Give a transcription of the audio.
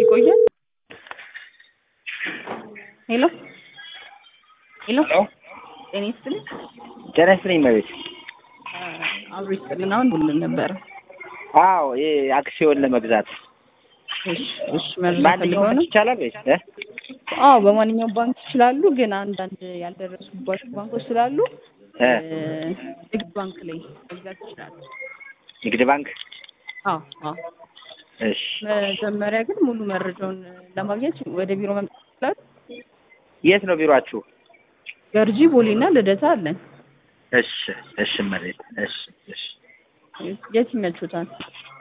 ይቆያል። ሄሎ ሄሎ ሄሎ ጤና ይስጥልኝ። ጤና ይስጥልኝ መቤት። አብሮ ይስጥልን። አሁን ብልን ነበረ። አዎ ይሄ አክሲዮን ለመግዛት እሺ እሺ፣ መረጃ ማንኛውም ፈልገው ነው? ይቻላል ወይስ እ? አዎ በማንኛውም ባንክ ይችላሉ፣ ግን አንዳንድ ያልደረሱባቸው ባንኮች ስላሉ እ እ፣ ንግድ ባንክ ላይ መግዛት ይችላሉ። ንግድ ባንክ አዎ አዎ። እሺ መጀመሪያ ግን ሙሉ መረጃውን ለማግኘት ወደ ቢሮ መምጣት ይችላሉ። የት ነው ቢሮአችሁ? ገርጂ ቦሌና ልደታ አለን። እሺ እሺ መቤት እሺ እሺ የት ይመቹታል?